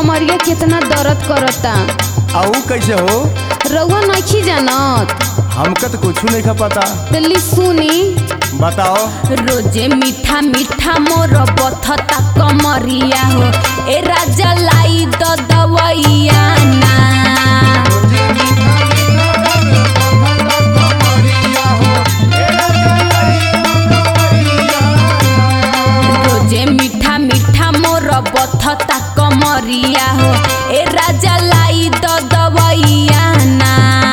कमरिया कितना दर्द करता आऊ कैसे हो रउआ नहीं जानत हमका तो कुछ नहीं खा पता तली सुनी बताओ रोजे मीठा मीठा मोर बथता कमरिया हो ए राजा लाई द दवैया ना रोजे मीठा मीठा मोर बथता कमरिया हो ए राजा लाई द दवैया ना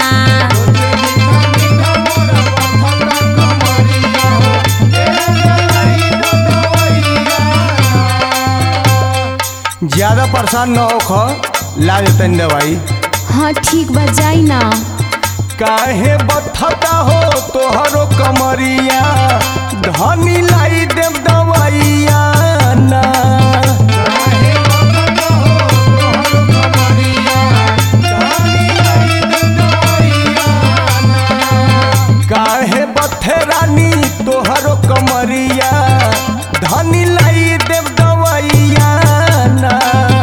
ज्यादा परेशान न हो खो ला देतन दवाई हाँ ठीक बा जाई ना काहे बथता हो तोहरो कमरिया धनी लाई देव दवाइया ना काहे बथे रानी तोहरो कमरिया धनी लाई देव दवाइया ना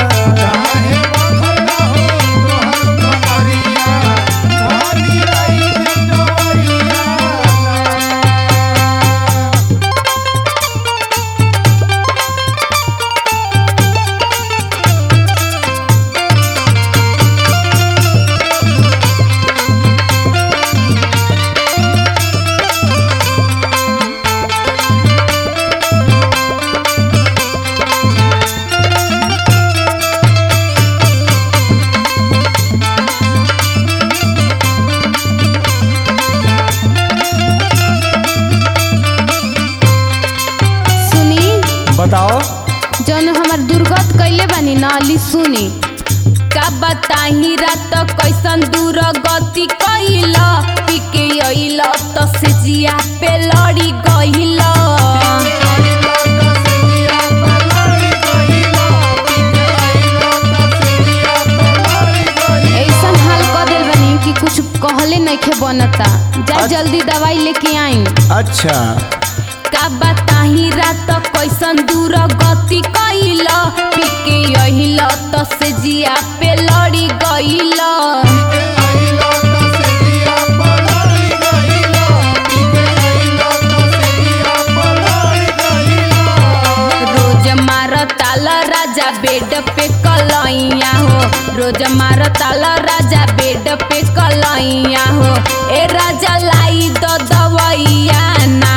सुनी बताओ जौन हमार दुर्गत कैले बानी ना अली सुनी का बताही रात कैसन दूर गति कैल पिके अइल त से जिया पे लड़ी गइल ऐसन हाल कर दिल बानी कि कुछ कहले नइखे बनता जा जल्दी दवाई लेके आई अच्छा का बताही रात कैसन दूर गति कैल पिके अहिल त से जिया पे लड़ी गइल रोज मार ताल राजा बेड पे कलैया हो रोज मार ताल राजा बेड पे कलैया हो ए राजा लाई द दवैया ना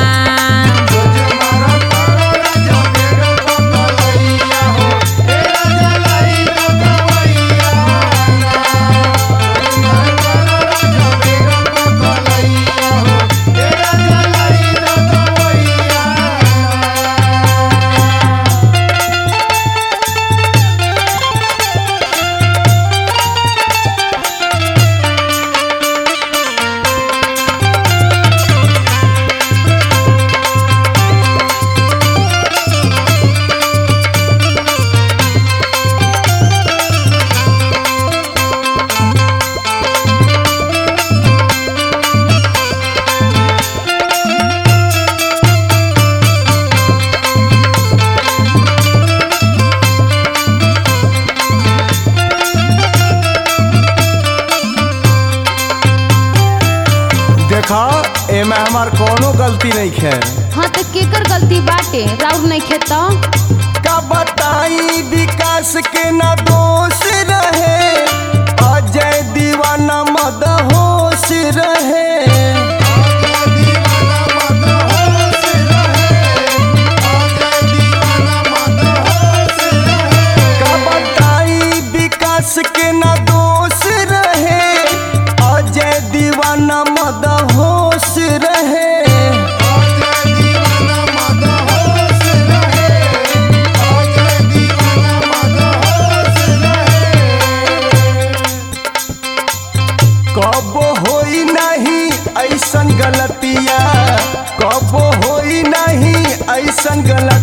देखा एमे हमार कोनो गलती नहीं है हाँ तो केकर गलती बाटे राउर नहीं खेत का बताई विकास के न दोष रहे अजय दीवाना मद होश रहे का बताई विकास के न दोष रहे अजय दीवाना मद होश रहे कब होई नहीं ऐसन गलतिया कब होई नहीं ऐसन गलत